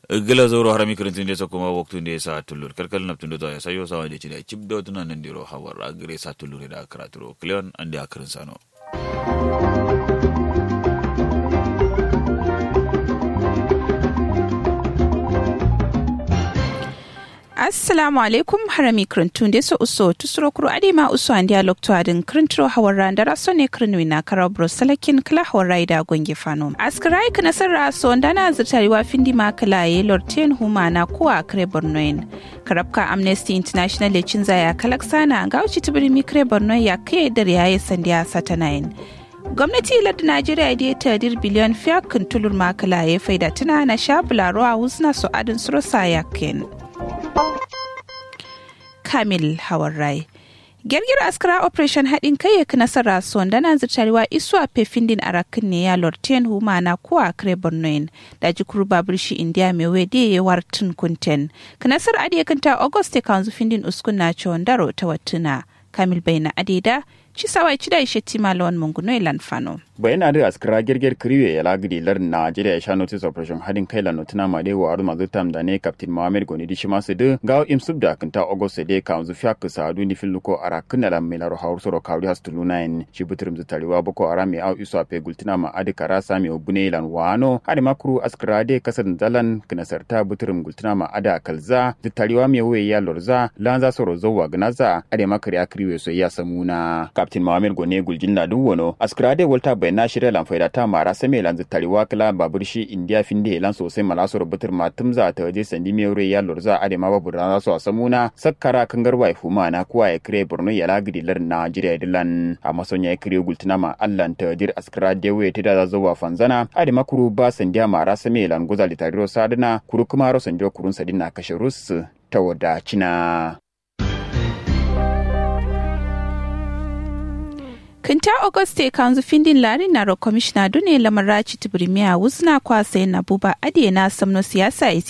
gila zoro harami kirintin de kuma waktu de sa tulur kalkal na tundo ya sayo sawa de chida chip do tunan nan diro hawar agre sa tulur da karaturo kleon ande akrin sano assalamu alaikum harami krintun de so uso tusuro kuro adima uso andi a lokto adin krintro hawarra ndara so ne krinwi na karabro salakin kala hawarra ida gonge fano askarai kana sarra so ndana zirtari wa findi ma kala ye lorten huma na kuwa kre bornoin karabka amnesty international le cinza ya kalaksana ga uci tibiri mi kre bornoin ya kai dar yayi sandiya satanayin gwamnati lardin najeriya da ta dir biliyan fiya tulur makala ya faida tuna na sha bularo a wuzna su adin surosa yakin kamil hawarrai girgir askara operation haɗin kai ya nasara son da na zirtarewa isu a fefindin a rakin ne ya lorten huma na kuwa kare bornoin da jikuru babur shi indiya mai wede ya wartun kunten kanasar adiya kanta august ta kanzu findin uskun na ciwon daro ta watuna kamil bai na adeda ci sawai ci da ishe tima lawan munguno ilan fano. bayan adi askara girgir kiriwe ya lagidi lar Najeriya ya sha notice operation hadin kai la notuna ma de wa aruma zutam da ne captain Mohammed Goni di shima su de gawo im subda kanta August de ka zu fiya kusa adu ni fil luko ara kunna la melaro hawr soro kawri has tuluna en shi butrum zu tariwa boko ara mi au iso ape gultina ma adi kara sami obune lan wano adi makru askara de kasar dalan kana sarta butrum gultina ma ada kalza zu tariwa mi we ya lorza lanza soro zowa gnaza adi makari akriwe so ya samuna captain Mohammed Goni guljinna duwono askara de volta na shirya lan faida ta mara same lan zittari wakila babur shi indiya finde lan sosai mala so rubutar ma tumza ta waje sandi me wure ya lurza ade ma babu rana so samuna sakkara kangar wai fuma na kuwa ya kire borno ya lagidi lar najeriya dilan a mason ya kire gultuna ma allan ta dir askara de we ta da zuwa fanzana ade ma kuru ba sandiya mara same lan goza litari sadina kuru kuma ro sanjo kurun sadina kashe rus ta wadacina kinta auguste kanzu findin lari na ro commissioner dune lamaraci tibirimiya wuzna kwasa na buba adiye na samno siyasa